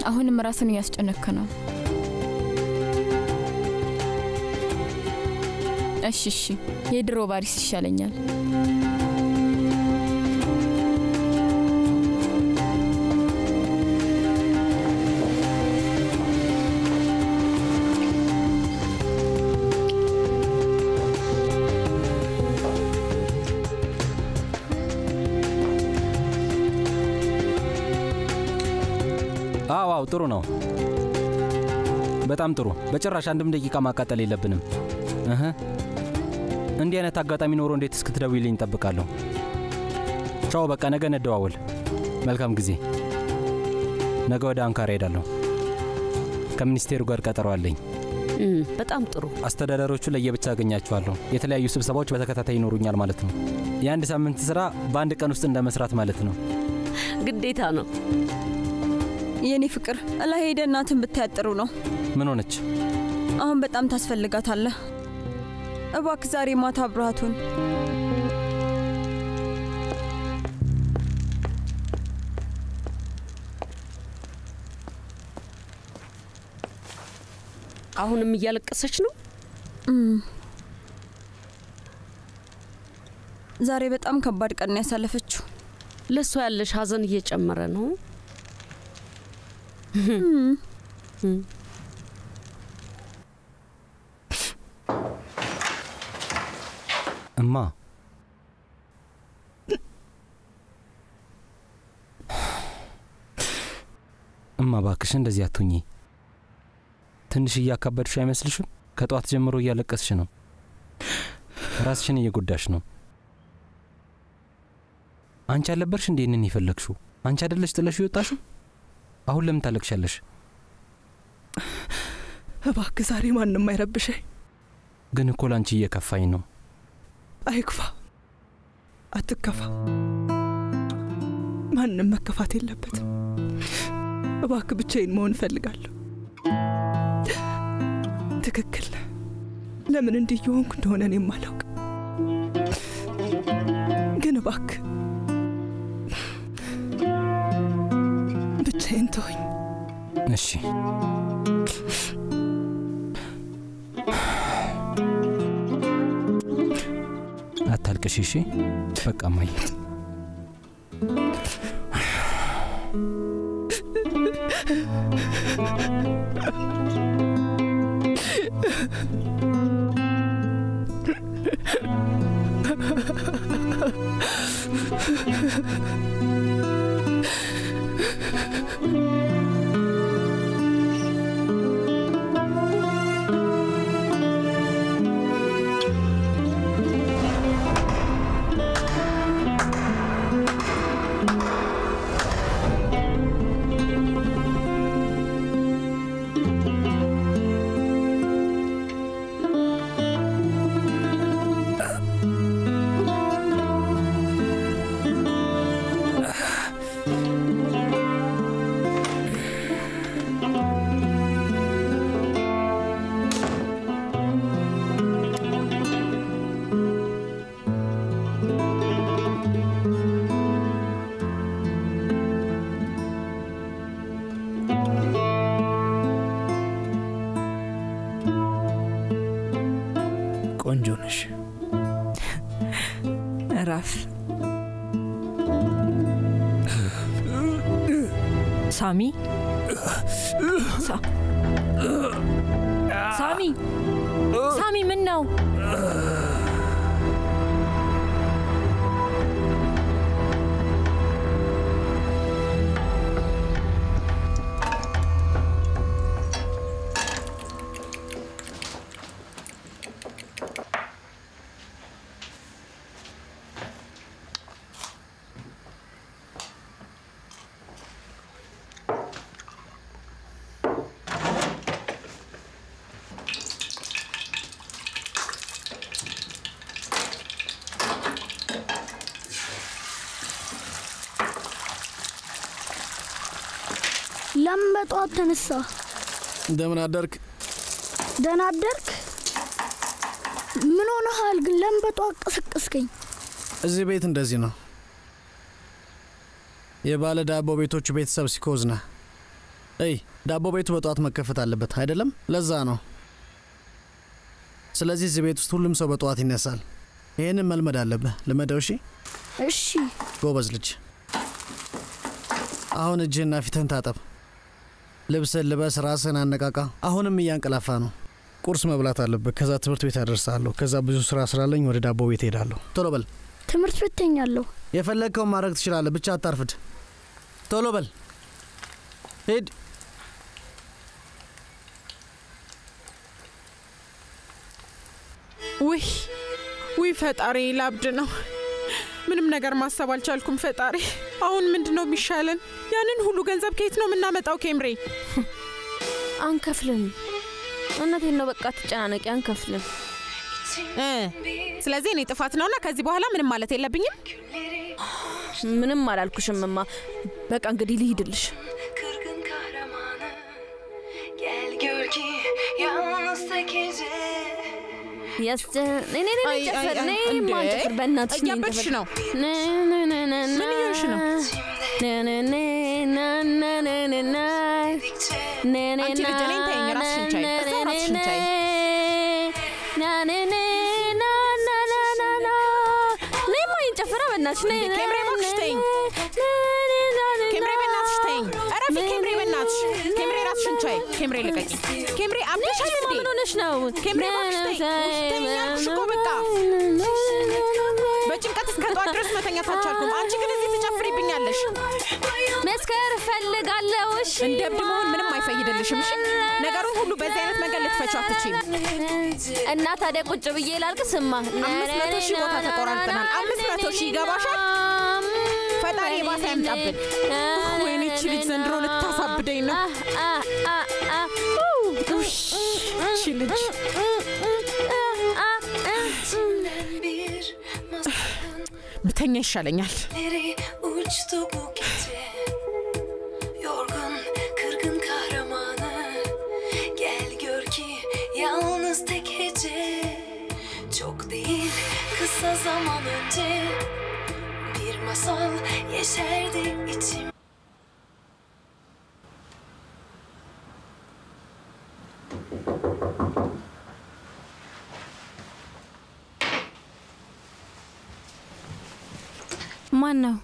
አሁንም ራስን እያስጨነክ ነው። እሺ እሺ፣ የድሮ ባሪስ ይሻለኛል። አዎ አዎ፣ ጥሩ ነው። በጣም ጥሩ። በጭራሽ አንድም ደቂቃ ማቃጠል የለብንም። እህ እንዲህ አይነት አጋጣሚ ኖሮ እንዴት እስክትደውይልኝ እጠብቃለሁ። ቻው፣ በቃ ነገ እንደዋወል። መልካም ጊዜ። ነገ ወደ አንካራ ሄዳለሁ። ከሚኒስቴሩ ጋር ቀጠሮ አለኝ። እም፣ በጣም ጥሩ። አስተዳዳሪዎቹ ለየብቻ አገኛቸዋለሁ። የተለያዩ ስብሰባዎች በተከታታይ ይኖሩኛል ማለት ነው። የአንድ ሳምንት ስራ በአንድ ቀን ውስጥ እንደ መስራት ማለት ነው። ግዴታ ነው። የኔ ፍቅር እላ ሄደ እናትን ብታያጥሩ ነው። ምን ሆነች? አሁን በጣም ታስፈልጋታለህ። እባክ ዛሬ ማታ አብረሃቱን አሁንም እያለቀሰች ነው። ዛሬ በጣም ከባድ ቀን ነው ያሳለፈችው። ለእሷ ያለሽ ሀዘን እየጨመረ ነው። እማ እማ ባክሽ እንደዚህ አትሁኚ። ትንሽ እያካበድሽ አይመስልሽም? ከጠዋት ጀምሮ እያለቀስሽ ነው። ራስሽን እየጎዳሽ ነው። አንቺ አልነበርሽ እንዴ ይህንን የፈለግሽው? አንቺ አይደለሽ ጥለሽ ይወጣሽው? አሁን ለምን ታለቅሻለሽ? እባክህ ዛሬ ማንም አይረብሸኝ። ግን እኮ ላንቺ እየከፋኝ ነው። አይክፋ፣ አትከፋ። ማንም መከፋት የለበትም። እባክህ ብቻዬን መሆን እፈልጋለሁ። ትክክል ነህ። ለምን እንዲህ እየሆንኩ እንደሆነ እኔም አላውቅም። ግን እባክህ ብቻዬን ተወኝ። እሺ አታልቅሽ። እሺ በቃ እማዬ ቆንጆ ነሽ። እረፍ። ሳሚ ሳ- ሳሚ ሳሚ ምን ነው? ለምን በጠዋት ተነሳ? እንደምን አደርክ? ደህና አደርክ? ምን ሆነሃል ግን? ለምን በጠዋት ቀሰቀስከኝ? እዚህ ቤት እንደዚህ ነው። የባለ ዳቦ ቤቶቹ ቤተሰብ ሲኮዝ ነህ። እይ ዳቦ ቤቱ በጠዋት መከፈት አለበት አይደለም? ለዛ ነው። ስለዚህ እዚህ ቤት ውስጥ ሁሉም ሰው በጠዋት ይነሳል። ይህንን መልመድ አለብህ። ልመደው። እሺ፣ እሺ። ጎበዝ ልጅ። አሁን እጅህና ፊትህን ታጠብ። ልብስህን ልበስ፣ ራስህን አነቃቃ። አሁንም እያንቀላፋ ነው። ቁርስ መብላት አለብህ። ከዛ ትምህርት ቤት ያደርሳለሁ። ከዛ ብዙ ስራ ስላለኝ ወደ ዳቦ ቤት ሄዳለሁ። ቶሎ በል። ትምህርት ቤት ተኛለሁ። የፈለግከውን ማድረግ ትችላለህ፣ ብቻ አታርፍድ። ቶሎ በል ሂድ። ውይ ውይ ፈጣሪ ላብድ ነው። ምንም ነገር ማሰብ አልቻልኩም ፈጣሪ። አሁን ምንድን ነው የሚሻለን? ያንን ሁሉ ገንዘብ ከየት ነው የምናመጣው? ኬምሬ አንከፍልም። እውነቴን ነው። በቃ ትጨናነቂ፣ አንከፍልም። እ ስለዚህ እኔ ጥፋት ነውና ከዚህ በኋላ ምንም ማለት የለብኝም። ምንም አላልኩሽም እማ። በቃ እንግዲህ ልሂድልሽ። Kırgın kahramanı Gel gör ki yalnız tek gece ያስጨ ነይ ነይ ነይ አይ፣ አይ፣ ጨፍር፣ አይ፣ ነይ እንዴ! ማንጨፍር፣ በእናትሽ ነይ እያበድሽ እንጨፍር። ነው። ነይ ነይ ነይ ነይ ምን እየሆንሽ ነው? ነይ ነይ ነይ ነይ ነይ ነይ ነይ ነይ Dikçe ነይ ነይ አንቺ ልጅ እኔን ተይኝ፣ ራስሽን ቻይ፣ ነይ እዛው ነይ ራስሽን ቻይ። ነይ ነይ ነይ ና ና ና ና ና ነይ ማ እንጨፍራ፣ በእናትሽ ነይ እንዴ! ኬምሬ እባክሽ ተይኝ። ነይ ነይ ነይ ነይ ኬምሬ በእናትሽ ተይኝ። እረፊ ኬምሬ በእናትሽ። ኬምሬ ራስሽን ቻይ። ኬምሬ ልቀቂ። ኬምሬ አብደሻል እንዴ? ምን ሆነሽ ነው? ኬምሬ እባክሽ ተይኝ። ውይ ተይኝ አልኩሽ እኮ በቃ። በጭንቀት እስከ ጠዋት ድረስ መተኛት አልቻልኩም። አንቺ ግን እዚህ ትጨፍሪብኛለሽ። መስከር እፈልጋለሁ። እሺ እንደ እብድ መሆን ምንም አይፈይድልሽም። እሺ ነገሩን ሁሉ በዚህ አይነት መንገድ ልትፈቹ አትችይም። እና ታዲያ ቁጭ ብዬ ላልቅስማ? አምስት መቶ ሺህ ቦታ ተቆራርጠናል። አምስት መቶ ሺህ ይገባሻል? ፈጣሪ የባሰ ያምጣብን። ወይኔ ይቺ ልጅ ዘንድሮ ልታሳብደኝ ነው። ይቺ ልጅ bir masalın ብተኛ ይሻለኛል። Nereye uçtu bu gece Yorgun kırgın kahramanı Gel gör ki yalnız tek hece Çok değil kısa zaman önce Bir masal yeşerdi içim ማን ነው?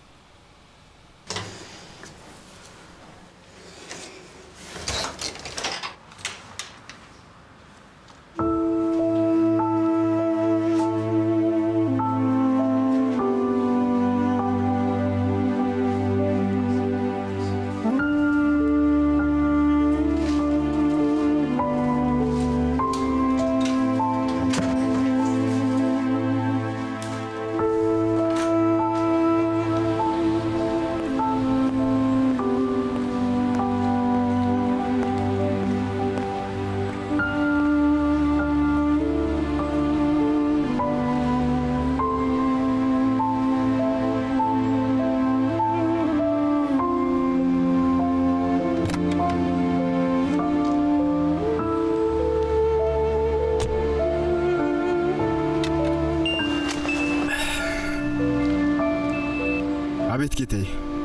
አቤት ጌታዬ።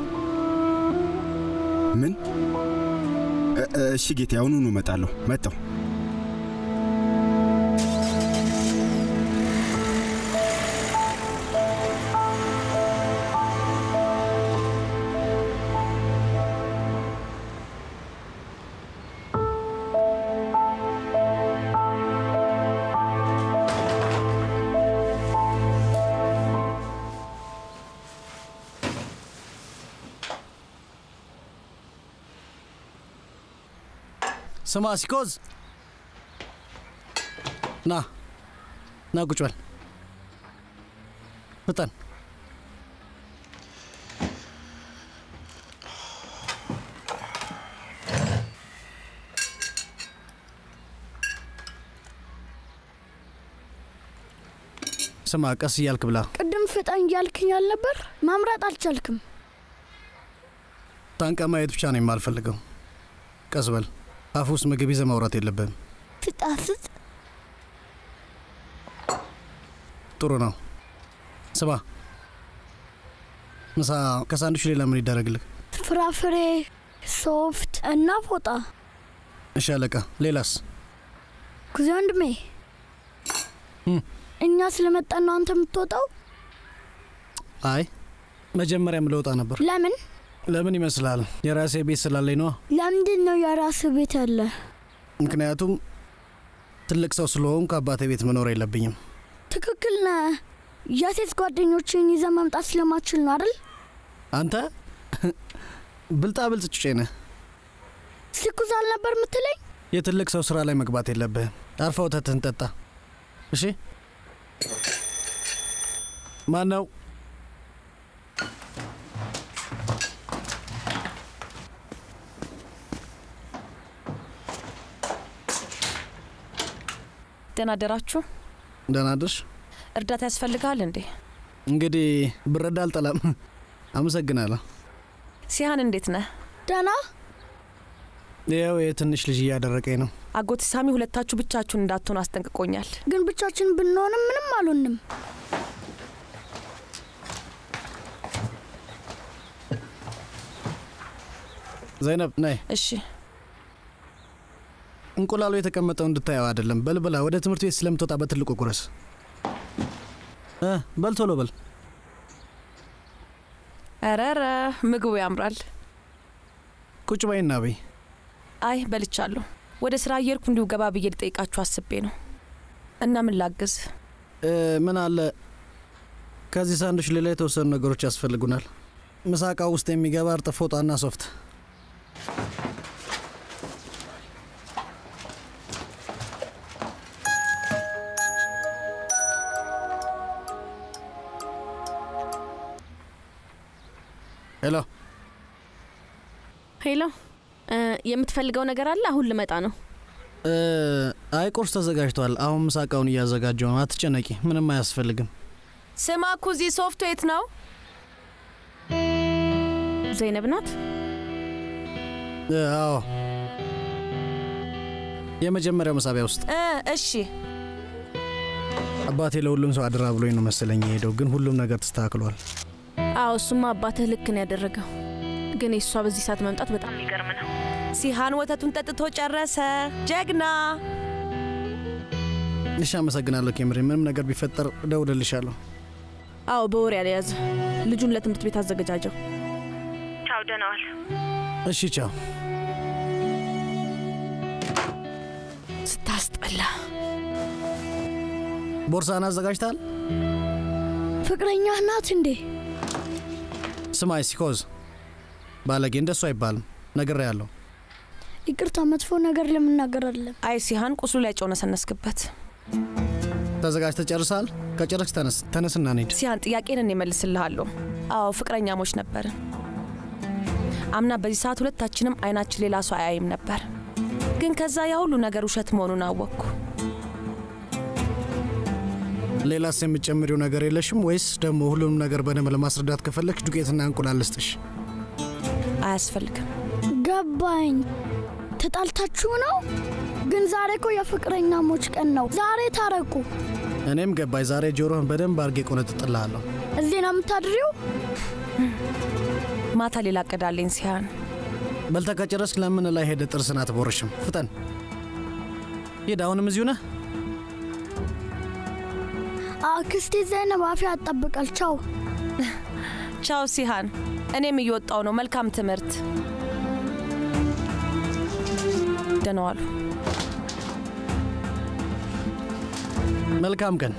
ምን? እ- እሺ ጌታዬ፣ አሁኑኑ እመጣለሁ። መጣሁ። ስማ ሲኮዝ፣ ና ና፣ ቁጭ በል ፍጠን። ስማ፣ ቀስ እያልክ ብላ። ቅድም ፍጠን እያልክኝ አልነበር? ማምረጥ አልቻልክም። ታንቀ ማየት ብቻ ነው የማልፈልገው። ቀስ በል። አፍ ውስጥ ምግብ ይዘህ ማውራት የለብህም። ትጣፍጥ ጥሩ ነው። ስማ፣ ምሳ ከሳንዱቹ ሌላ ምን ይደረግልህ? ፍራፍሬ ሶፍት እና ፎጣ። እሺ አለቃ። ሌላስ? ኩዜ ወንድሜ፣ እኛ ስለመጣን ነው አንተ የምትወጣው? አይ መጀመሪያም ለውጣ ነበር። ለምን ለምን ይመስላል? የራሴ ቤት ስላለኝ ነዋ። ለምንድን ነው የራስ ቤት ያለ? ምክንያቱም ትልቅ ሰው ስለሆንኩ አባቴ ቤት መኖር የለብኝም። ትክክል ነህ። የሴት ጓደኞችን ይዘ መምጣት ስለማችል ነው አይደል? አንተ ብልጣ ብልጥ ጩጬ ነህ። ስኩዝ አልነበር የምትለኝ? የትልቅ ሰው ስራ ላይ መግባት የለብህም። አርፈ ወተትህን ጠጣ። እሺ። ማን ነው? ደህና አደራችሁ። ደህና አደርሽ። እርዳታ ያስፈልጋል እንዴ? እንግዲህ ብረዳ አልጠላም። አመሰግናለሁ። ሲሃን እንዴት ነህ? ደህና። ይኸው የትንሽ ልጅ እያደረቀኝ ነው። አጎት ሳሚ ሁለታችሁ ብቻችሁን እንዳትሆኑ አስጠንቅቆኛል። ግን ብቻችን ብንሆንም ምንም አልሆንም። ዘይነብ ነይ። እሺ። እንቁላሉ የተቀመጠው እንድታየው አይደለም። በልበላ ወደ ትምህርት ቤት ስለምትወጣ በትልቁ ቁረስ። እ በል ቶሎ በል። ረረ ምግቡ ያምራል። ቁጭ በይና በይ። አይ በልቻለሁ። ወደ ስራ እየሄድኩ እንዲሁ ገባ ብዬ ልጠይቃችሁ አስቤ ነው። እና ምን ላግዝ? እ ምን አለ ከዚህ ሳንዱች ሌላ የተወሰኑ ነገሮች ያስፈልጉናል። ምሳቃ ውስጥ የሚገባ እርጥብ ፎጣና ሶፍት። ሄሎ ሄሎ፣ የምትፈልገው ነገር አለ? አሁን ልመጣ ነው። እ አይ ቁርስ ተዘጋጅቷል። አሁን ምሳቃውን እያዘጋጀው ነው። አትጨነቂ፣ ምንም አያስፈልግም። ስማ ኩዚ፣ ሶፍቱ የት ነው? ዘይነብ ናት። እ አዎ የመጀመሪያው መሳቢያ ውስጥ እ እሺ አባቴ ለሁሉም ሰው አድራ ብሎኝ ነው መሰለኝ የሄደው፣ ግን ሁሉም ነገር ተስተካክሏል። አዎ እሱማ አባትህ ልክ ነው ያደረገው። ግን የእሷ በዚህ ሰዓት መምጣት በጣም የሚገርም ነው። ሲሃን ወተቱን ጠጥቶ ጨረሰ። ጀግና። እሺ፣ አመሰግናለሁ ኬምሪ። ምንም ነገር ቢፈጠር እደውልልሻለሁ። አዎ በወሬ ያለያዝ ልጁን ለትምህርት ቤት አዘገጃጀው። ቻው፣ ደህና ዋል። እሺ፣ ቻው። ስታስጠላ። ቦርሳን አዘጋጅታል? ፍቅረኛ ናት እንዴ? ስማይ ሲኮዝ ባለጌ እንደሱ አይባልም። ነግሬያለሁ። ይቅርታ፣ መጥፎ ነገር ለምናገር አይደለም። አይ ሲሃን ቁስሉ ላይ ጨው ነሰነስክበት። ተዘጋጅተህ ጨርሰሃል? ከጨረስክ ተነስ፣ ተነስና እንሂድ። ሲሃን ጥያቄን እኔ እመልስልሃለሁ። አዎ ፍቅረኛሞች ነበርን። አምና በዚህ ሰዓት ሁለታችንም አይናችን ሌላ ሰው አያይም ነበር። ግን ከዛ ያ ሁሉ ነገር ውሸት መሆኑን አወቅኩ። ሌላስ የምትጨምሪው ነገር የለሽም ወይስ ደግሞ ሁሉንም ነገር በደንብ ለማስረዳት ከፈለግሽ ዱቄትና እንቁላል ልስጥሽ? አያስፈልግም። ገባኝ። ተጣልታችሁ ነው? ግን ዛሬ እኮ የፍቅረኛሞች ቀን ነው። ዛሬ ታረቁ። እኔም ገባኝ። ዛሬ ጆሮህን በደንብ አርጌ ቆነጥጥልሃለሁ። እዚህ ነው የምታድሪው? ማታ ሌላ እቅዳለኝ ሲሃን። በልተህ ከጨረስክ ለምን ላይ ሄደ ጥርስን አትቦርሽም? ፍጠን ሂድ። አሁንም እዚሁ ነህ? አክስቴ ዘይነብ አፌ ያጣብቃል። ቻው ቻው ሲሃን። እኔም እየወጣው ነው። መልካም ትምህርት። ደህና ዋሉ። መልካም ቀን።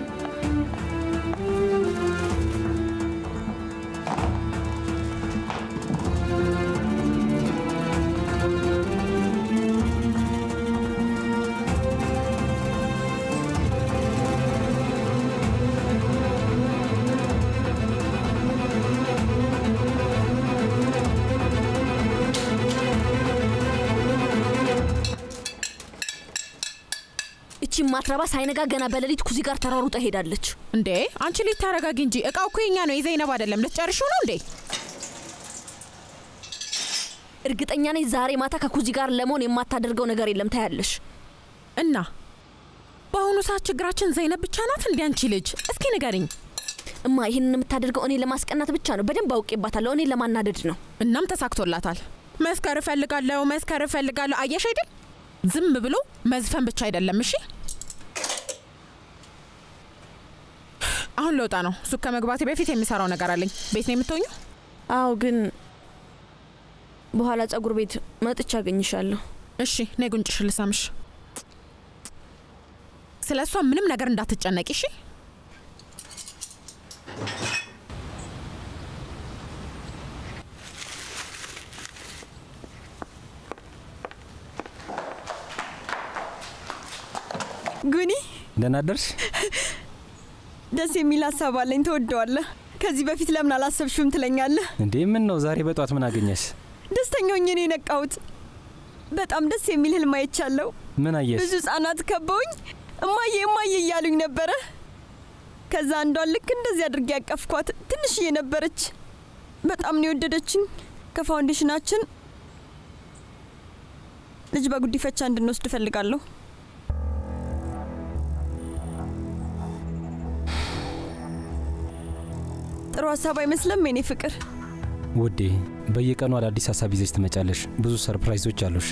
እቺ ማትረባ ሳይነጋ ገና በሌሊት ኩዚ ጋር ተሯሩጣ ሄዳለች። እንዴ አንቺ ልጅ ታረጋጊ እንጂ እቃው እኮ የኛ ነው፣ የዘይነብ አይደለም። ልትጨርሺው ነው እንዴ? እርግጠኛ ነኝ ዛሬ ማታ ከኩዚ ጋር ለመሆን የማታደርገው ነገር የለም። ታያለሽ። እና በአሁኑ ሰዓት ችግራችን ዘይነብ ብቻ ናት እንዴ? አንቺ ልጅ እስኪ ንገሪኝ። እማ ይህንን የምታደርገው እኔ ለማስቀናት ብቻ ነው። በደንብ አውቄባታለሁ። እኔ ለማናደድ ነው። እናም ተሳክቶላታል። መስከር እፈልጋለሁ፣ መስከር እፈልጋለሁ። አየሽ አይደል? ዝም ብሎ መዝፈን ብቻ አይደለም። እሺ አሁን ለውጣ ነው። ሱቅ ከመግባቴ በፊት የሚሰራው ነገር አለኝ። ቤት ነው የምትሆኙ? አዎ፣ ግን በኋላ ጸጉር ቤት መጥቻ አገኝሻለሁ። እሺ ነይ ጉንጭሽ ልሳምሽ። ስለ እሷ ምንም ነገር እንዳትጨነቂ እሺ። ጉኒ ደህና አደርሽ? ደስ የሚል ሀሳብ አለኝ። ተወደዋለህ። ከዚህ በፊት ለምን አላሰብሽም ትለኛለህ። እንዴ ምን ነው ዛሬ በጧት ምን አገኘሽ? ደስተኛ ሆኜ ነው የነቃሁት። በጣም ደስ የሚል ህልም አይቻለሁ። ምን አየሽ? ብዙ ህጻናት ከበውኝ እማዬ እማዬ እያሉኝ ነበረ። ከዛ አንዷን ልክ እንደዚህ አድርጌ ያቀፍኳት። ትንሽዬ ነበረች። በጣም ነው የወደደችኝ። ከፋውንዴሽናችን ልጅ በጉዲፈቻ እንድንወስድ እፈልጋለሁ። ጥሩ ሀሳብ አይመስለም የኔ ፍቅር? ውዴ በየቀኑ አዳዲስ ሀሳብ ይዘሽ ትመጫለሽ። ብዙ ሰርፕራይዞች አሉሽ።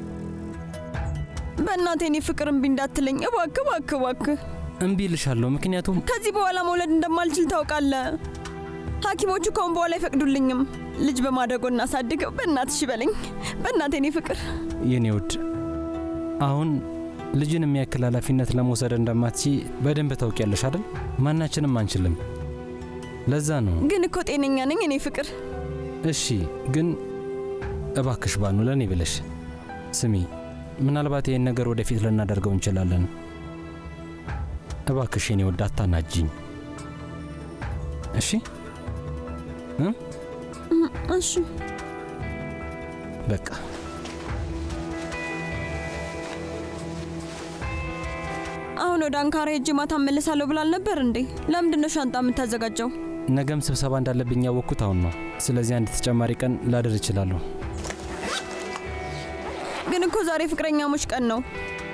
በእናቴ የኔ ፍቅር እምቢ እንዳትለኝ እባክህ እባክህ እባክህ። እምቢ ልሻለሁ፣ ምክንያቱም ከዚህ በኋላ መውለድ እንደማልችል ታውቃለህ። ሐኪሞቹ ከአሁን በኋላ አይፈቅዱልኝም። ልጅ በማደጎ እናሳድገው። በእናትሽ በለኝ፣ በእናቴ የኔ ፍቅር። የኔ ውድ አሁን ልጅን የሚያክል ኃላፊነት ለመውሰድ እንደማትቺ በደንብ ታውቂያለሽ አይደል? ማናችንም አንችልም። ለዛ ነው። ግን እኮ ጤነኛ ነኝ የኔ ፍቅር። እሺ፣ ግን እባክሽ ባኑ ለእኔ ብለሽ ስሚ። ምናልባት ይህን ነገር ወደፊት ልናደርገው እንችላለን። እባክሽ የኔ ውድ አታናጅኝ። እሺ እ እሺ በቃ አሁን ወደ አንካራ ሄጄ ማታ እመልሳለሁ ብላል ነበር እንዴ? ለምንድን ነው ሻንጣ የምታዘጋጀው? ነገም ስብሰባ እንዳለብኝ ያወቅኩት አሁን ነው። ስለዚህ አንድ ተጨማሪ ቀን ላድር እችላለሁ። ግን እኮ ዛሬ ፍቅረኛሞች ቀን ነው።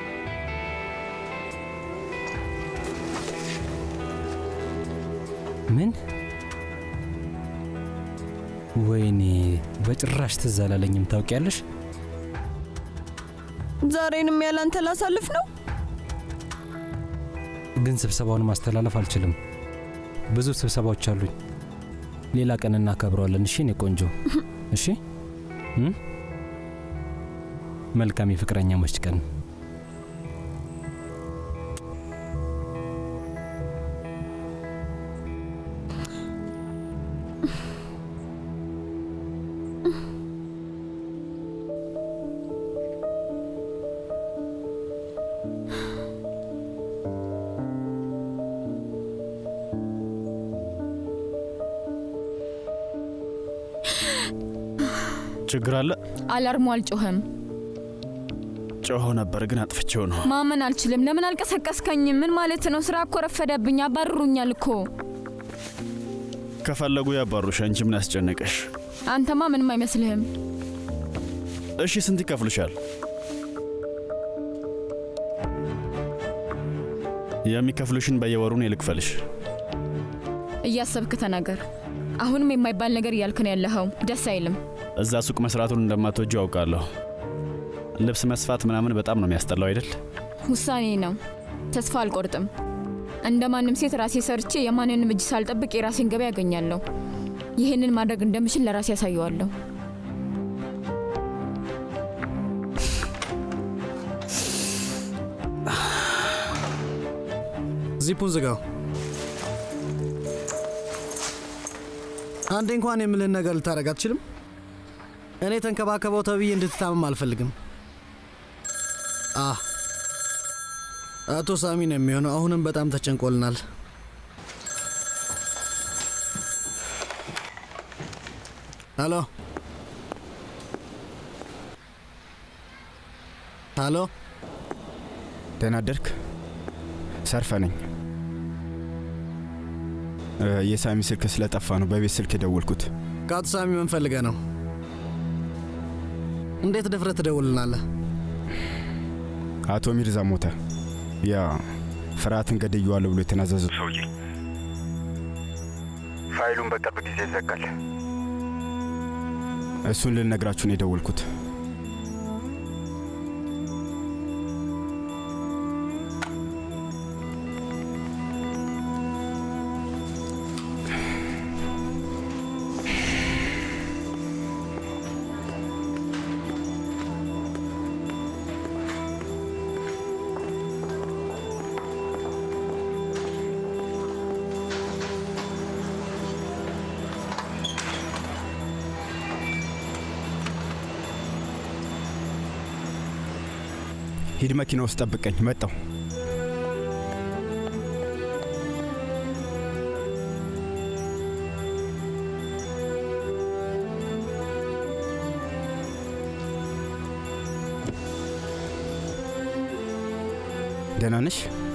ምን? ወይኔ በጭራሽ ትዝ አላለኝም። ታውቂያለሽ? ዛሬንም ያላንተ ላሳልፍ ነው። ግን ስብሰባውን ማስተላለፍ አልችልም። ብዙ ስብሰባዎች አሉኝ። ሌላ ቀን እናከብረዋለን። እሺ እኔ ቆንጆ። እሺ እ መልካም የፍቅረኛሞች ቀን። ችግር አለ? አላርሙ አልጮኸም። ጮሆ ነበር ግን አጥፍቼው ነው። ማመን አልችልም። ለምን አልቀሰቀስከኝም? ምን ማለት ነው? ስራ እኮ ረፈደብኝ። አባርሩኛል እኮ። ከፈለጉ ያባሩሽ፣ አንቺ ምን ያስጨነቀሽ? አንተማ ምንም አይመስልህም። እሺ ስንት ይከፍሉሻል? የሚከፍሉሽን በየወሩ እኔ ልክፈልሽ። እያሰብክ ተናገር። አሁንም የማይባል ነገር እያልክ ነው ያለኸው። ደስ አይልም። እዛ ሱቅ መስራቱን እንደማትወጁ አውቃለሁ። ልብስ መስፋት ምናምን በጣም ነው የሚያስጠላው አይደል? ውሳኔ ነው። ተስፋ አልቆርጥም። እንደ ማንም ሴት ራሴ ሰርቼ የማንንም እጅ ሳልጠብቅ የራሴን ገበያ ያገኛለሁ። ይህንን ማድረግ እንደምችል ለራሴ ያሳየዋለሁ። ዚፑን ዝጋው። አንዴ እንኳን የምልህን ነገር ልታደርግ አትችልም? እኔ ተንከባከበው ተብዬ እንድትታመም አልፈልግም። አ አቶ ሳሚ ነው የሚሆነው። አሁንም በጣም ተጨንቆልናል። ሀሎ ሀሎ፣ ደህና አደርክ? ሰርፈ ነኝ። የሳሚ ስልክ ስለጠፋ ነው በቤት ስልክ የደወልኩት። ከአቶ ሳሚ ምን ፈልገህ ነው? እንዴት ድፍረት ትደውልናለህ? አቶ ሚርዛ ሞተ። ያ ፍርሃትን ገድየዋለሁ ብሎ የተናዘዙ ሰውዬ ፋይሉን በቅርብ ጊዜ ይዘጋል። እሱን ልነግራችሁ ነው የደወልኩት። ሂድ መኪና ውስጥ ጠብቀኝ፣ መጣው። ደህና ነሽ?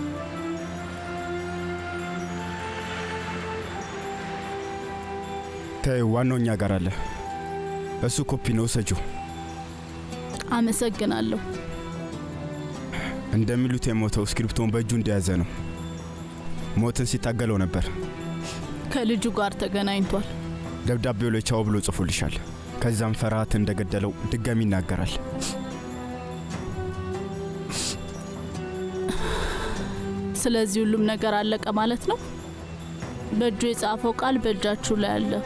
ተይው፣ ዋናው እኛ ጋር አለ። እሱ ኮፒ ነው፣ ውሰጂው። አመሰግናለሁ። እንደሚሉት የሞተው እስክሪፕቶን በእጁ እንደያዘ ነው። ሞትን ሲታገለው ነበር። ከልጁ ጋር ተገናኝቷል። ደብዳቤው ላይ ቻው ብሎ ጽፎልሻል። ከዛም ፍርሃት እንደገደለው ድጋሚ ይናገራል። ስለዚህ ሁሉም ነገር አለቀ ማለት ነው። በእጁ የጻፈው ቃል በእጃችሁ ላይ አለ።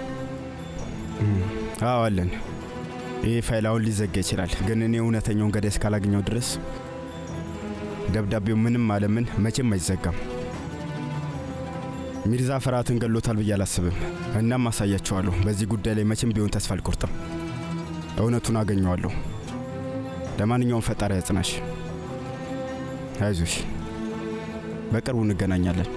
አዎ አለን። ይህ ፋይል አሁን ሊዘጋ ይችላል፣ ግን እኔ እውነተኛውን ገዳይ እስካላገኘው ድረስ ደብዳቤው ምንም አለምን መቼም አይዘጋም። ሚርዛ ፍርሃትን ገሎታል ብዬ አላስብም። እናም አሳያቸዋለሁ። በዚህ ጉዳይ ላይ መቼም ቢሆን ተስፋ አልቆርጥም። እውነቱን አገኘዋለሁ። ለማንኛውም ፈጣሪ ያጽናሽ። አይዞሽ፣ በቅርቡ እንገናኛለን።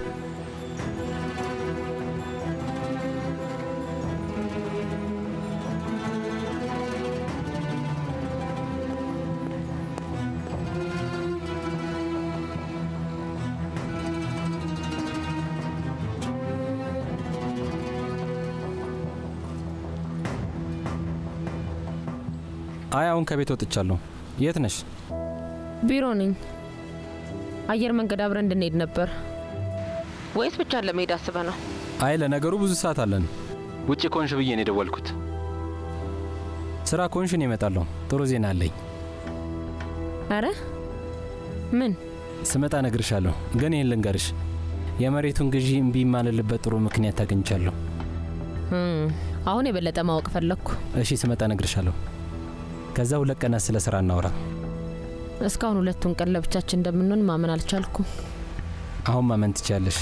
አይ አሁን ከቤት ወጥቻለሁ። የት ነሽ? ቢሮ ነኝ። አየር መንገድ አብረን እንድንሄድ ነበር ወይስ ብቻን ለመሄድ አስበ ነው? አይ ለነገሩ ብዙ ሰዓት አለን። ውጭ ኮንሽ ብዬ ነው የደወልኩት። ስራ ኮንሽን ይመጣለሁ። ጥሩ ዜና አለኝ። አረ ምን? ስመጣ እነግርሻለሁ። ግን ይህን ልንገርሽ፣ የመሬቱን ግዢ እምቢ የማልልበት ጥሩ ምክንያት አግኝቻለሁ። አሁን የበለጠ ማወቅ ፈለግኩ። እሺ፣ ስመጣ እነግርሻለሁ። ከዛ ሁለት ቀናት ስለ ስራ እናውራ። እስካሁን ሁለቱን ቀን ለብቻችን እንደምንሆን ማመን አልቻልኩም። አሁን ማመን ትችያለሽ።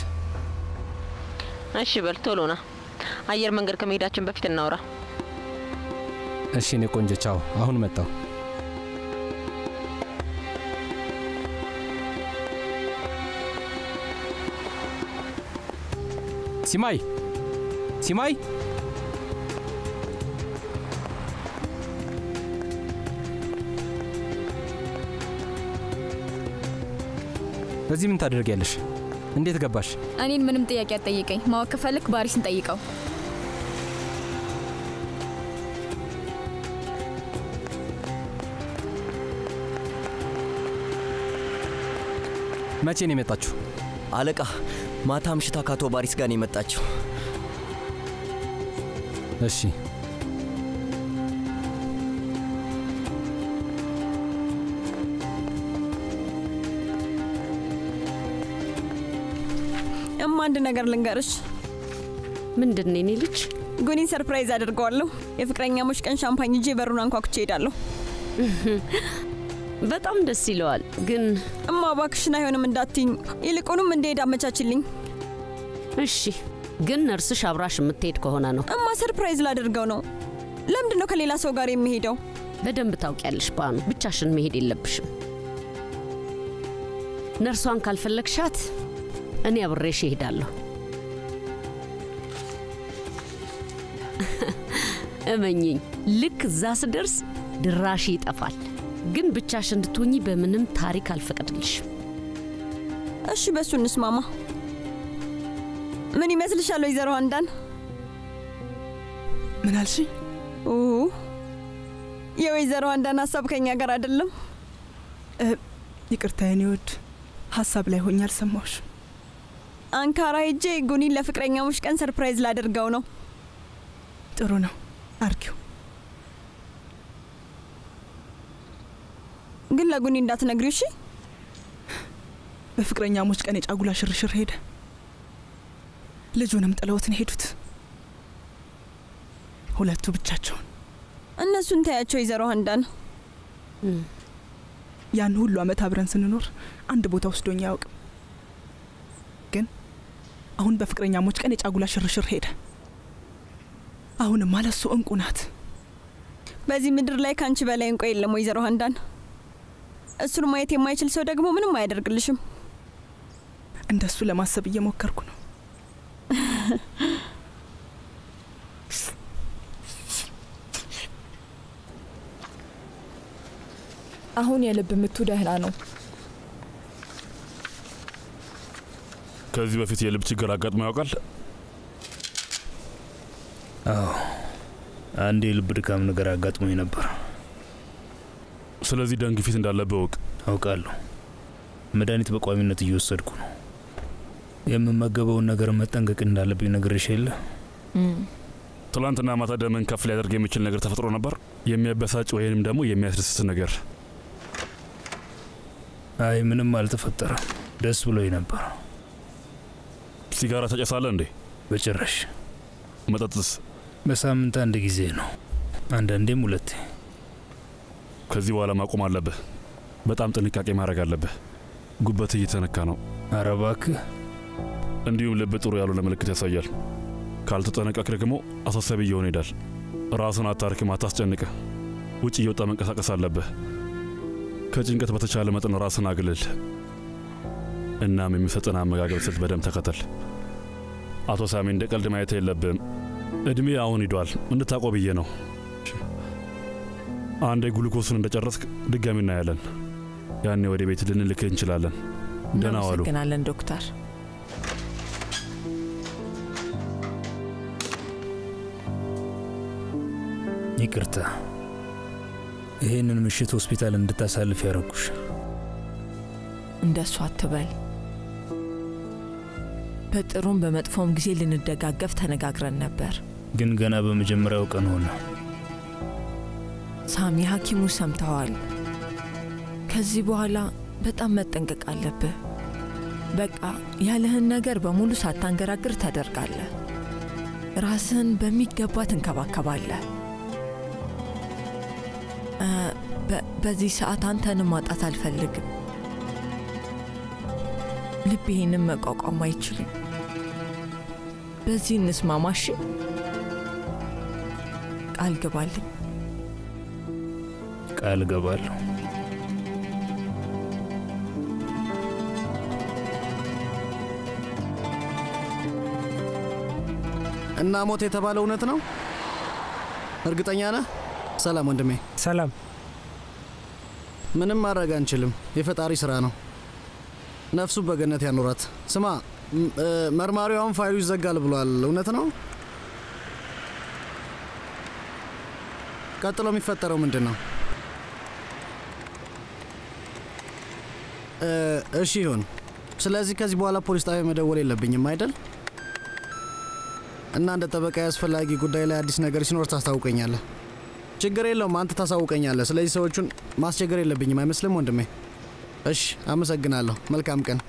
እሺ በል ቶሎ ና። አየር መንገድ ከመሄዳችን በፊት እናውራ። እሺ እኔ ቆንጆ ቻው። አሁን መጣው። ሲማይ ሲማይ እዚህ ምን ታደርጊያለሽ? እንዴት ገባሽ? እኔን ምንም ጥያቄ አትጠይቀኝ። ማወቅ ከፈለክ ባሪስን ጠይቀው። መቼ ነው የመጣችሁ? አለቃ ማታ ምሽታ ከአቶ ባሪስ ጋር ነው የመጣችው። እሺ እማ አንድ ነገር ልንገርሽ። ምንድን ነው የኔ ልጅ? ጉኒን ሰርፕራይዝ አድርገዋለሁ። የፍቅረኛሞች ቀን ሻምፓኝ ይዤ በሩን አንኳኩቼ እሄዳለሁ። በጣም ደስ ይለዋል። ግን እማ እባክሽን አይሆንም እንዳትኝ፣ ይልቁንም እንድሄድ አመቻችልኝ። እሺ፣ ግን ነርስሽ አብራሽ የምትሄድ ከሆነ ነው። እማ ሰርፕራይዝ ላደርገው ነው። ለምንድን ነው ከሌላ ሰው ጋር የሚሄደው? በደንብ ታውቂያለሽ ባኑ፣ ብቻሽን መሄድ የለብሽም። ነርሷን ካልፈለግሻት እኔ አብሬሽ እሄዳለሁ። እመኝኝ፣ ልክ እዛ ስደርስ ድራሽ ይጠፋል። ግን ብቻሽ እንድትሆኚ በምንም ታሪክ አልፈቅድልሽም። እሺ፣ በሱ እንስማማ። ምን ይመስልሻል ወይዘሮ አንዳን? ምን አልሽኝ? የወይዘሮ አንዳን ሀሳብ ከኛ ጋር አይደለም። ይቅርታ የኔ ውድ፣ ሀሳብ ላይ ሆኜ አልሰማሁሽ። አንካራ ሄጄ ጉኒን ለፍቅረኛሞች ቀን ሰርፕራይዝ ላደርገው ነው። ጥሩ ነው፣ አርጊው። ግን ለጉኒ እንዳትነግሪው እሺ። በፍቅረኛሞች ቀን የጫጉላ ሽርሽር ሄደ። ልጁንም ጥለውትን ሄዱት። ሁለቱ ብቻቸውን። እነሱን ታያቸው ወይዘሮ ሀንዳን። ያን ሁሉ አመት አብረን ስንኖር አንድ ቦታ ወስዶኝ አያውቅም። ግን አሁን በፍቅረኛሞች ቀን የጫጉላ ሽርሽር ሄደ። አሁንም አለሱ እንቁ ናት። በዚህ ምድር ላይ ከአንቺ በላይ እንቆ የለም ወይዘሮ ሀንዳን። እሱን ማየት የማይችል ሰው ደግሞ ምንም አያደርግልሽም። እንደሱ ለማሰብ እየሞከርኩ ነው። አሁን የልብ ምቱ ደህና ነው። ከዚህ በፊት የልብ ችግር አጋጥሞ ያውቃል? አዎ፣ አንድ የልብ ድካም ነገር አጋጥሞኝ ነበር። ስለዚህ ደም ግፊት እንዳለብህ እወቅ። አውቃለሁ። መድኃኒት በቋሚነት እየወሰድኩ ነው። የምመገበውን ነገር መጠንቀቅ እንዳለብኝ ነግሬሽ የለ? ትላንትና ማታ ደምን ከፍ ሊያደርግ የሚችል ነገር ተፈጥሮ ነበር? የሚያበሳጭ ወይንም ደግሞ የሚያስደስት ነገር? አይ ምንም አልተፈጠረም። ደስ ብሎኝ ነበር። ሲጋራ ተጨሳለህ እንዴ? በጭራሽ። መጠጥስ? በሳምንት አንድ ጊዜ ነው፣ አንዳንዴም ሁለቴ። ከዚህ በኋላ ማቆም አለብህ። በጣም ጥንቃቄ ማድረግ አለብህ። ጉበት እየተነካ ነው። ኧረ እባክህ። እንዲሁም ልብ ጥሩ ያልሆነ ምልክት ያሳያል። ካልተጠነቀቅ ደግሞ አሳሳቢ እየሆነ ይሄዳል። ራስን አታርክም፣ አታስጨንቅህ። ውጭ እየወጣ መንቀሳቀስ አለብህ። ከጭንቀት በተቻለ መጠን ራስን አግልል። እናም የሚሰጥን አመጋገብ ስልት በደንብ ተከተል። አቶ ሳሚ እንደ ቀልድ ማየት የለብህም። እድሜ አሁን ሂዷል። እንድታውቀው ብዬ ነው። አንዴ ግሉኮሱን እንደጨረስክ ድጋሚ እናያለን። ያኔ ወደ ቤት ልንልክህ እንችላለን። ደህና ዋሉ። እናመሰግናለን ዶክተር። ይቅርታ ይህንን ምሽት ሆስፒታል እንድታሳልፍ ያረኩሽ። እንደሱ አትበል። በጥሩም በመጥፎም ጊዜ ልንደጋገፍ ተነጋግረን ነበር። ግን ገና በመጀመሪያው ቀን ሆነ። ሳሚ፣ ሐኪሙ ሰምተዋል። ከዚህ በኋላ በጣም መጠንቀቅ አለብህ። በቃ ያለህን ነገር በሙሉ ሳታንገራግር ታደርጋለህ። ራስህን በሚገባ ትንከባከባለህ። በዚህ ሰዓት አንተንም ማጣት አልፈልግም። ልብ ይህንም መቋቋም አይችልም። በዚህ እንስማማሽ? ቃል ግባልኝ። ቃል ገባለሁ። እና ሞት የተባለው እውነት ነው? እርግጠኛ ነህ? ሰላም ወንድሜ። ሰላም። ምንም ማድረግ አንችልም። የፈጣሪ ስራ ነው። ነፍሱን በገነት ያኖራት። ስማ፣ መርማሪዋን ፋይሉ ይዘጋል ብሏል። እውነት ነው? ቀጥሎ የሚፈጠረው ምንድን ነው? እሺ ይሁን። ስለዚህ ከዚህ በኋላ ፖሊስ ጣቢያ መደወል የለብኝም አይደል? እና እንደ ጠበቃ አስፈላጊ ጉዳይ ላይ አዲስ ነገር ሲኖር ታስታውቀኛለህ። ችግር የለውም፣ አንተ ታሳውቀኛለህ። ስለዚህ ሰዎቹን ማስቸገር የለብኝም አይመስልም ወንድሜ? እሺ፣ አመሰግናለሁ። መልካም ቀን።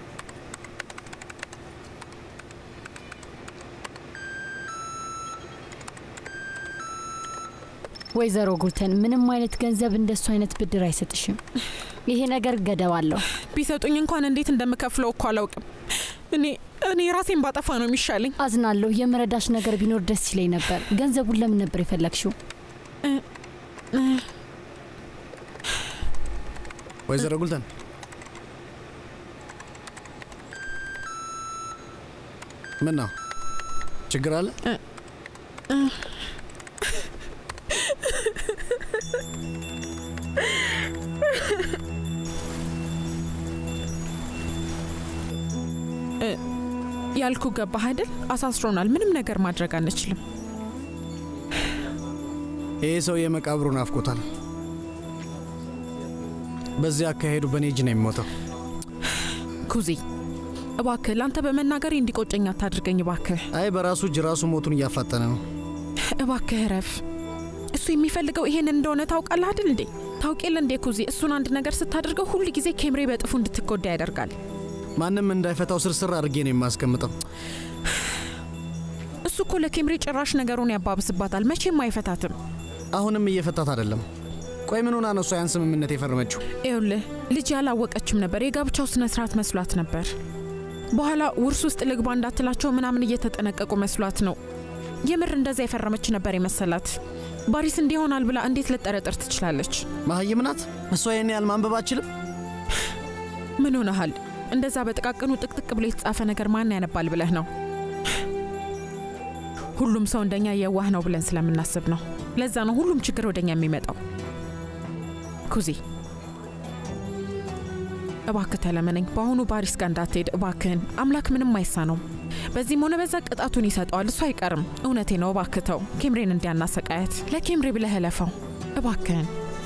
ወይዘሮ ጉልተን ምንም አይነት ገንዘብ እንደሱ አይነት ብድር አይሰጥሽም። ይሄ ነገር ገደብ አለው። ቢሰጡኝ እንኳን እንዴት እንደምከፍለው እኮ አላውቅም። እኔ እኔ ራሴን ባጠፋ ነው የሚሻለኝ። አዝናለሁ። የመረዳሽ ነገር ቢኖር ደስ ይለኝ ነበር። ገንዘቡን ለምን ነበር የፈለግሽው? ወይዘሮ ጉልተን ምን ነው ችግር አለ? ያልኩ ገባህ አይደል? አሳስሮናል። ምንም ነገር ማድረግ አንችልም። ይህ ሰው የመቃብሩ ናፍቆታል። በዚህ አካሄዱ በእኔ እጅ ነው የሚሞተው። ኩዚ እባክህ ለአንተ በመናገሬ እንዲቆጨኝ አታድርገኝ እባክህ። አይ በራሱ እጅ ራሱ ሞቱን እያፋጠነ ነው። እባክህ ረፍ። እሱ የሚፈልገው ይሄንን እንደሆነ ታውቃለህ አይደል እንዴ? ታውቄለ እንዴ ኩዚ፣ እሱን አንድ ነገር ስታደርገው ሁል ጊዜ ኬምሬ በጥፉ እንድትጎዳ ያደርጋል። ማንም እንዳይፈታው ስርስር አድርጌ ነው የማስቀምጠው። እሱ እኮ ለኬምሬ ጭራሽ ነገሩን ያባብስባታል። መቼም አይፈታትም። አሁንም እየፈታት አይደለም። ቆይ ምን ሆና ነው እሷ ያን ስምምነት የፈረመችው? ይኸውልህ ልጅ ያላወቀችም ነበር። የጋብቻው ስነ ስርዓት መስሏት ነበር። በኋላ ውርስ ውስጥ ልግባ እንዳትላቸው ምናምን እየተጠነቀቁ መስሏት ነው። የምር እንደዛ የፈረመች ነበር የመሰላት። ባሪስ እንዲህ ይሆናል ብላ እንዴት ልጠረጥር ትችላለች? መሀይም ናት እሷ። ይህን ያህል ማንበብ አችልም። ምን ሆነሃል? እንደዛ በጥቃቅኑ ጥቅጥቅ ብሎ የተጻፈ ነገር ማን ያነባል ብለህ ነው? ሁሉም ሰው እንደኛ የዋህ ነው ብለን ስለምናስብ ነው። ለዛ ነው ሁሉም ችግር ወደኛ የሚመጣው። ኩዚ እባክህ ተለመነኝ። በአሁኑ ባሪስ ጋር እንዳትሄድ እባክህን። አምላክ ምንም አይሳነውም። በዚህም ሆነ በዛ ቅጣቱን ይሰጠዋል። እሱ አይቀርም። እውነቴ ነው። እባክህ ተው ኬምሬን እንዲያናሰቃያት። ለኬምሬ ብለህ እለፈው እባክህን።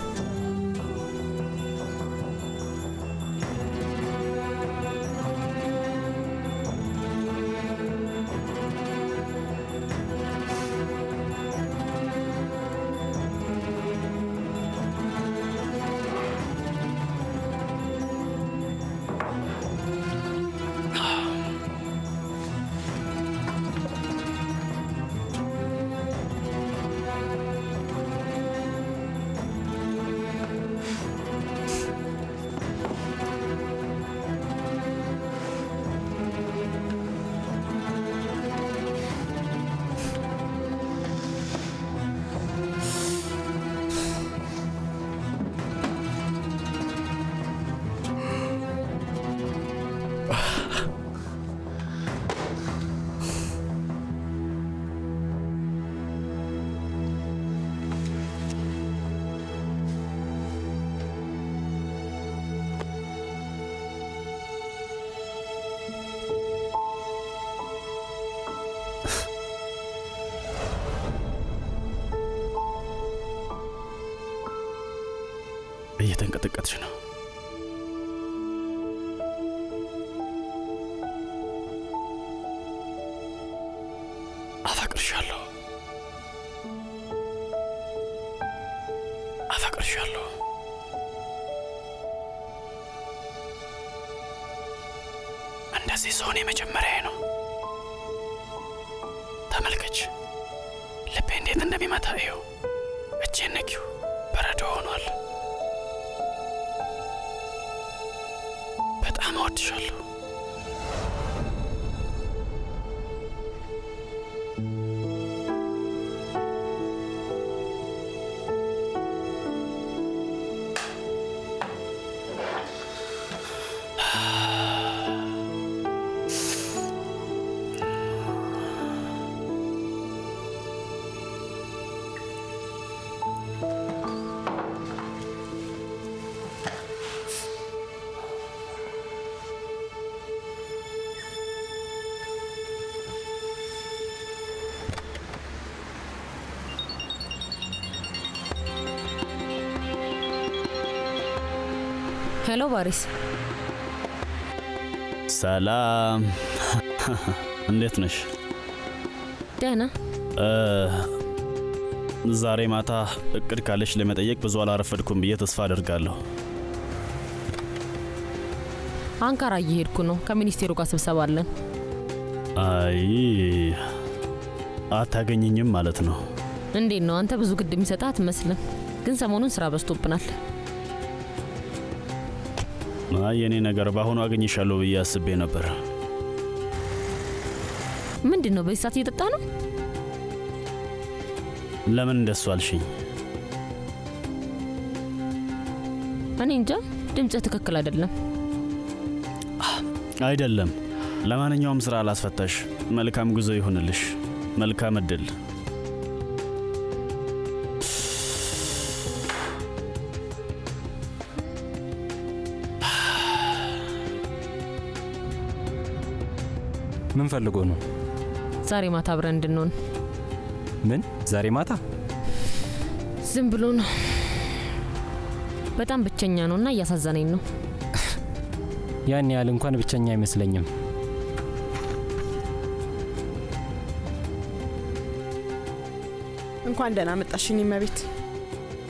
እየተንቀጠቀጥሽ ነው። አፈቅርሻለሁ፣ አፈቅርሻለሁ። እንደዚህ ሰሆን የመጀመሪያ ነው። ተመልከች፣ ልቤ እንዴት እንደሚመታ ይኸው። እጄን ነኪው፣ በረዶ ሆኗል። በጣም እወድሻለሁ። ሄሎ ባሪስ። ሰላም፣ እንዴት ነሽ? ደህና። እ፣ ዛሬ ማታ እቅድ ካለሽ ለመጠየቅ ብዙ አላረፈድኩም ብዬ ተስፋ አደርጋለሁ። አንካራ እየሄድኩ ነው። ከሚኒስቴሩ ጋር ስብሰባ አለን። አይ አታገኝኝም ማለት ነው። እንዴት ነው አንተ ብዙ ግድ የሚሰጥህ አትመስልም፣ ግን ሰሞኑን ስራ በዝቶብናል። አይ የኔ ነገር በአሁኑ አገኝሻለሁ ብዬ አስቤ ነበር። ምንድን ነው በዚህ ሰዓት እየጠጣ ነው? ለምን እንደሱ አልሽኝ? እኔ እንጃ፣ ድምፅህ ትክክል አይደለም። አይደለም። ለማንኛውም ስራ አላስፈታሽ። መልካም ጉዞ ይሁንልሽ። መልካም እድል። ምን ፈልጎ ነው? ዛሬ ማታ አብረን እንድንሆን። ምን ዛሬ ማታ? ዝም ብሎ ነው። በጣም ብቸኛ ነው እና እያሳዘነኝ ነው። ያን ያህል እንኳን ብቸኛ አይመስለኝም። እንኳን ደህና መጣሽኝ እመቤት።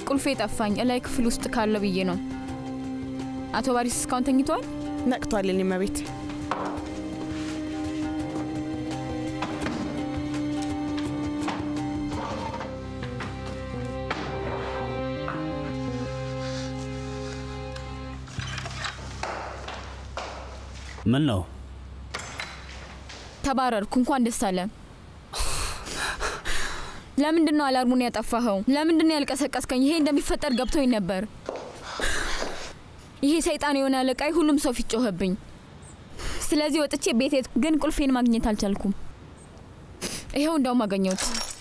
ቁልፌ ጠፋኝ። እላይ ክፍል ውስጥ ካለ ብዬ ነው። አቶ ባሪስ እስካሁን ተኝተዋል? ነቅቷል። የኔ እመቤት ምን ነው ተባረርኩ። እንኳን ደስ አለ። ለምንድን ነው አላርሙን ያጠፋኸው? ለምንድን ነው ያልቀሰቀስከኝ? ይሄ እንደሚፈጠር ገብቶኝ ነበር። ይሄ ሰይጣን የሆነ አለቃይ ሁሉም ሰው ፊት ጮኸብኝ። ስለዚህ ወጥቼ ቤት ሄድኩ፣ ግን ቁልፌን ማግኘት አልቻልኩም። ይኸው እንደውም አገኘሁት።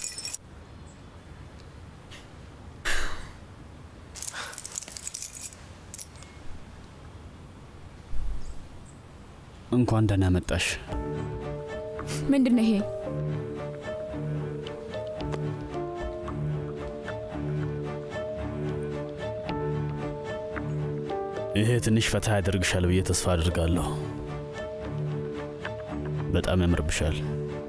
እንኳን ደህና መጣሽ። ምንድን ነው ይሄ? ይሄ ትንሽ ፈታ ያደርግሻል ብዬ ተስፋ አድርጋለሁ። በጣም ያምርብሻል።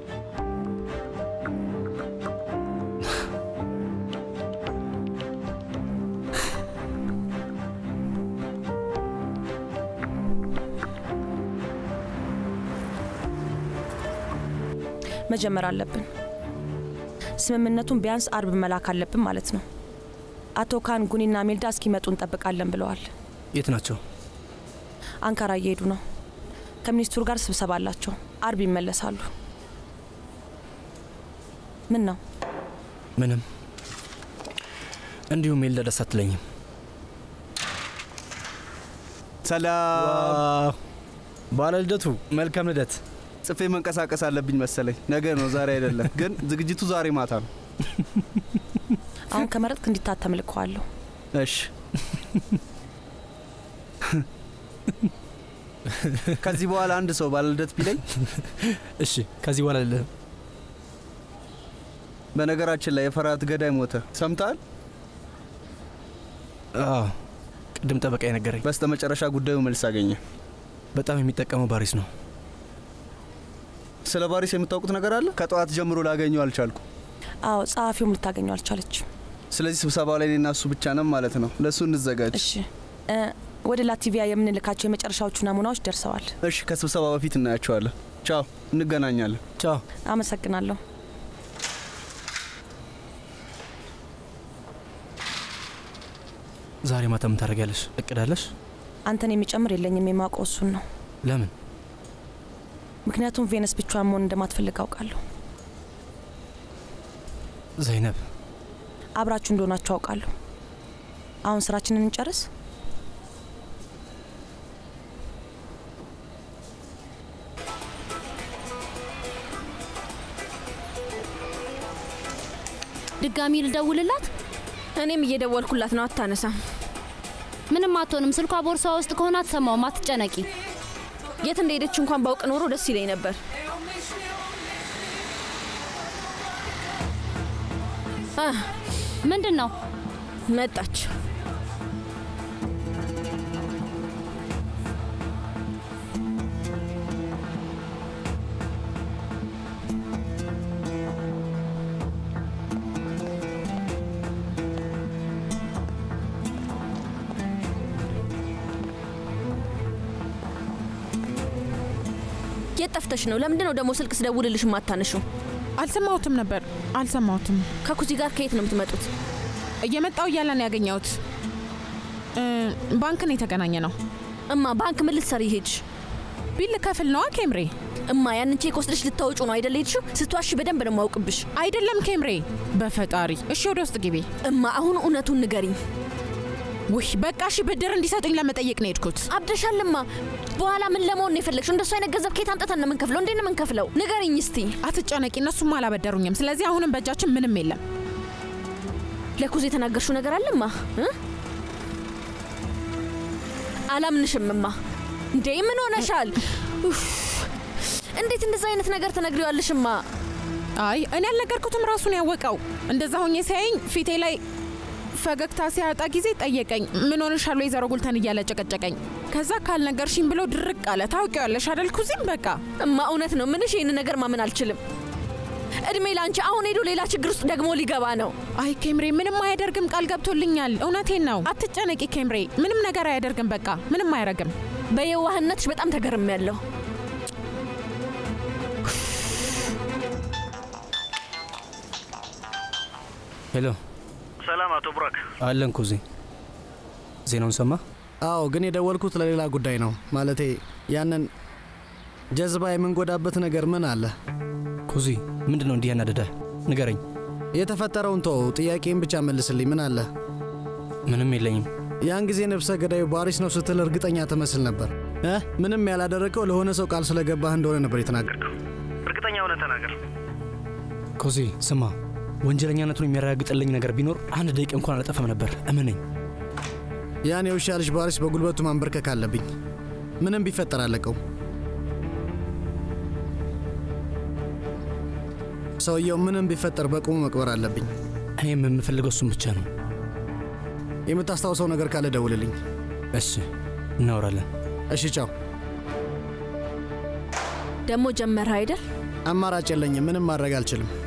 መጀመር አለብን። ስምምነቱን ቢያንስ አርብ መላክ አለብን ማለት ነው። አቶ ካን ጉኒና ሜልዳ እስኪመጡ እንጠብቃለን ብለዋል። የት ናቸው? አንካራ እየሄዱ ነው። ከሚኒስትሩ ጋር ስብሰባ አላቸው። አርብ ይመለሳሉ። ምን ነው? ምንም። እንዲሁም ሜልዳ ደስ አትለኝም። ሰላም ባለ ልደቱ፣ መልካም ልደት። ጽፌ መንቀሳቀስ አለብኝ መሰለኝ። ነገ ነው ዛሬ አይደለም። ግን ዝግጅቱ ዛሬ ማታ ነው። አሁን ከመረጥክ እንዲታተም ልከዋለሁ። እሺ። ከዚህ በኋላ አንድ ሰው ባለ ልደት ቢለኝ እሺ፣ ከዚህ በኋላ ልልህም። በነገራችን ላይ የፈርሃት ገዳይ ሞተ። ሰምተሃል? አዎ፣ ቅድም ጠበቃ የነገረኝ። በስተ መጨረሻ ጉዳዩ መልስ አገኘ። በጣም የሚጠቀመው ባሪስ ነው። ስለ ባሪስ የምታውቁት ነገር አለ? ከጠዋት ጀምሮ ላገኘው አልቻልኩ። አዎ፣ ጸሐፊውም ልታገኘው አልቻለችም። ስለዚህ ስብሰባው ላይ እኔና እሱ ብቻ ነን ማለት ነው። ለእሱ እንዘጋጅ። እሺ። ወደ ላቲቪያ የምንልካቸው የመጨረሻዎቹ ናሙናዎች ደርሰዋል። እሺ፣ ከስብሰባ በፊት እናያቸዋለን። ቻው፣ እንገናኛለን። ቻው። አመሰግናለሁ። ዛሬ ማታ ምን ታደርጊያለሽ? እቅዳለሽ? አንተን የሚጨምር የለኝም። የማውቀው እሱን ነው። ለምን? ምክንያቱም ቬነስ ብቻዋን መሆን እንደማትፈልግ አውቃለሁ። ዘይነብ፣ አብራችሁ እንደሆናችሁ አውቃለሁ። አሁን ስራችንን እንጨርስ። ድጋሚ ልደውልላት? እኔም እየደወልኩላት ነው፣ አታነሳም። ምንም አትሆንም። ስልኳ ቦርሳ ውስጥ ከሆነ አትሰማውም። አትጨነቂ። የት እንደሄደች እንኳን ባውቅ ኖሮ ደስ ይለኝ ነበር። ምንድን ነው? መጣች። የት ጠፍተሽ ነው? ለምንድን ነው ደግሞ ስልክ ስደውልልሽ ማታነሽው? አልሰማሁትም ነበር፣ አልሰማሁትም። ከኩዚ ጋር ከየት ነው የምትመጡት? እየመጣው እያለ ነው ያገኘሁት። ባንክን የተገናኘ ነው። እማ ባንክ ምን ልትሰሪ ሄድሽ? ቢል ከፍል ነዋ ኬምሬ። እማ ያንን ቼክ ወስደሽ ልታወጩ ነው አይደለ ሄድሽው? ስትዋሺ በደንብ ነው የማውቅብሽ። አይደለም ኬምሬ፣ በፈጣሪ እሺ፣ ወደ ውስጥ ግቢ። እማ አሁን እውነቱን ንገሪኝ። ውይ በቃ እሺ፣ ብድር እንዲሰጡኝ ለመጠየቅ ነው የሄድኩት። አብደሻልማ። በኋላ ምን ለመሆን ነው የፈለግሽው? እንደሱ አይነት ገንዘብ ከየት አምጥተን ነው የምንከፍለው? እንዴት ነው የምንከፍለው? ንገሪኝ እስቲ። አትጨነቂ፣ እነሱም አላበደሩኝም። ስለዚህ አሁንም በእጃችን ምንም የለም። ለኩዝ የተናገርሽው ነገር አለማ? አላምንሽምማ። እንዴ ምን ሆነሻል? እንዴት እንደዛ አይነት ነገር ትነግሪዋለሽማ? አይ እኔ ያልነገርኩትም ራሱን ያወቀው። እንደዛ ሆኜ ሲያየኝ ፊቴ ላይ ፈገግታ ሲያጣ ጊዜ ጠየቀኝ። ምን ሆነሻል ወይዘሮ ጉልተን እያለ ጨቀጨቀኝ። ከዛ ካልነገርሽኝ ብሎ ድርቅ አለ። ታውቂዋለሽ አደል ኩዚም። በቃ እማ እውነት ነው ምንሽ። ይህን ነገር ማመን አልችልም። እድሜ ላንቺ። አሁን ሄዶ ሌላ ችግር ውስጥ ደግሞ ሊገባ ነው። አይ ኬምሬ ምንም አያደርግም፣ ቃል ገብቶልኛል። እውነቴን ነው። አትጨነቂ ኬምሬ፣ ምንም ነገር አያደርግም። በቃ ምንም አያደርግም። በየዋህነትሽ በጣም ተገርም ያለው ሄሎ፣ ሰላም አቶ ቡራክ። አለን ኩዚ። ዜናውን ሰማ? አዎ፣ ግን የደወልኩት ለሌላ ጉዳይ ነው። ማለቴ ያንን ጀዝባ የምንጎዳበት ነገር ምን አለ? ኩዚ፣ ምንድን ነው እንዲህ ያናደደ? ንገረኝ። የተፈጠረውን ተው፣ ጥያቄን ብቻ መልስልኝ። ምን አለ? ምንም የለኝም። ያን ጊዜ ነፍሰ ገዳዩ ባሪስ ነው ስትል እርግጠኛ ትመስል ነበር እ ምንም ያላደረገው ለሆነ ሰው ቃል ስለገባህ እንደሆነ ነበር የተናገርከው። እርግጠኛ ሆነ ተናገር። ኩዚ፣ ስማ፣ ወንጀለኛነቱን የሚያረጋግጥልኝ ነገር ቢኖር አንድ ደቂቃ እንኳን አላጠፋም ነበር። እመነኝ። ያን የውሻ ልጅ ባሪስ በጉልበቱ ማንበርከክ አለብኝ። ምንም ቢፈጠር አለቀው። ሰውየው ምንም ቢፈጠር በቁሙ መቅበር አለብኝ። እኔም የምፈልገው እሱም ብቻ ነው። የምታስታውሰው ነገር ካለ ደውልልኝ። እሺ፣ እናወራለን። እሺ፣ ቻው። ደግሞ ጀመረ አይደል? አማራጭ የለኝም። ምንም ማድረግ አልችልም።